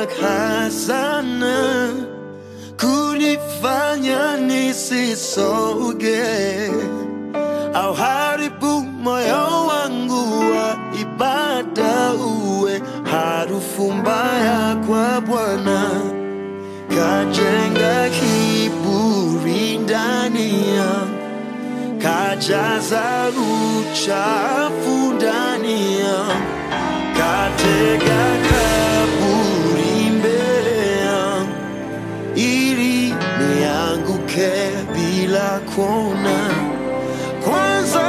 haraka sana kunifanya nisisoge au haribu moyo wangu wa ibada uwe harufu mbaya kwa Bwana, kajenga kiburi ndani yangu kajaza uchafu ndani yangu, katega kaburi mbele yangu, ili nianguke bila kuona. Kwanza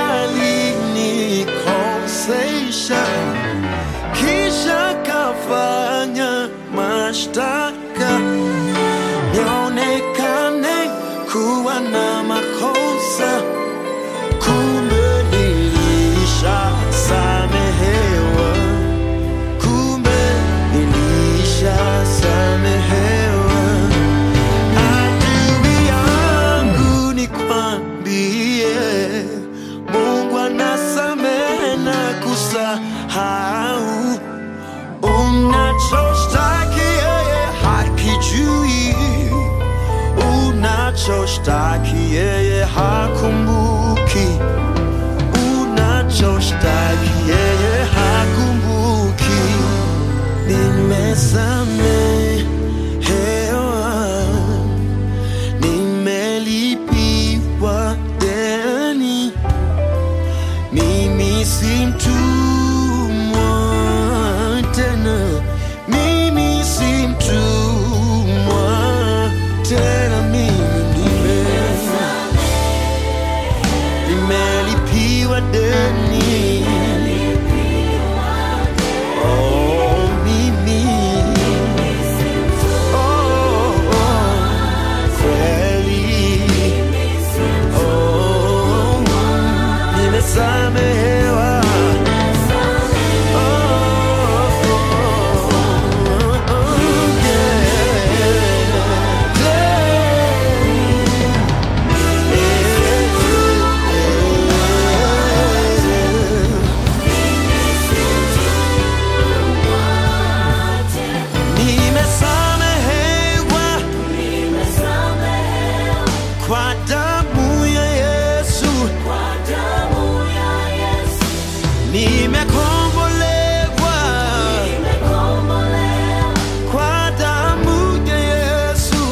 alinikosesha, kisha kafanya mashtaka nionekane kuwa na makosa, kumbe nilishasamehewa, kumbe nilishasamehewa. Adui yangu nikwambie, Mungu anasamehe na kusahau unachoshtaki yeye hakijui unachoshtaki yeye hakumbuki, unachoshtaki yeye hakumbuki. Nimesamehewa, nimelipiwa deni, mimi si mtumwa tena, mimi si mtumwa tena, mimi nime nimelipiwa deni. Oh, mimi. Oh, oh, kweli. Oh, nimesamehewa. Oh, oh, oh, yeah. Nimesamehewa kwa damu ya Yesu, nimekombolewa kwa damu ya Yesu,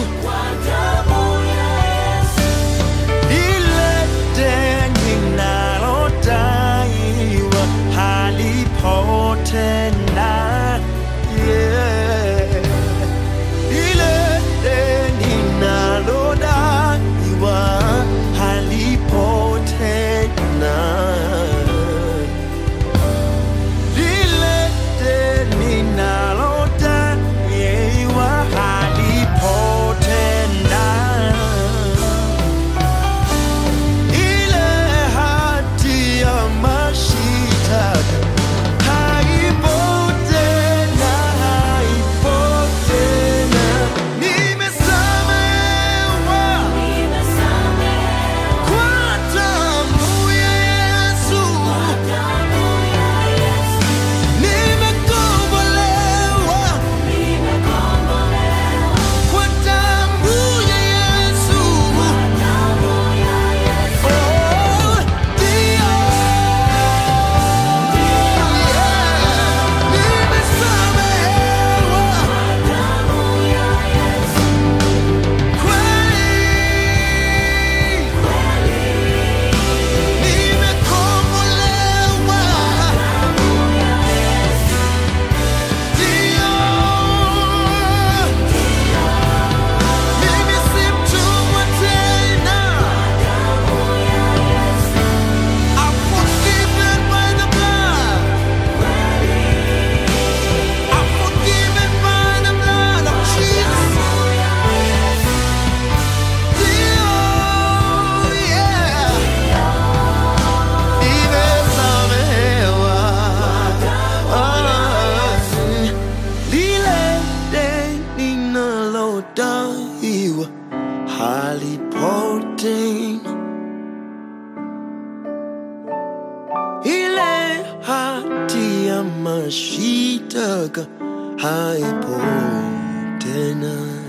ile deni nalodaiwa halipo tena. Yeah. Ile deni nalodaiwa halipo tena. Lile deni nalodaiwa halipo tena. Ile hati ya mashitaka haipo tena, haipo tena. Nimesamehewa kwa damu ya Yesu. Nimekombolewa kwa damu ya Yesu. Oh, ndio. Yeah. Nimesamehewa kweli. Nimekombolewa. Ndio. Mimi si mtumwa tena. I'm forgiven by the blood. I'm forgiven by the blood of Jesus. Ndio, yeah. Nimesamehewa. Ah, lile deni nalodaiwa halipo tena. Ile hati ya mashitaka haipo tena.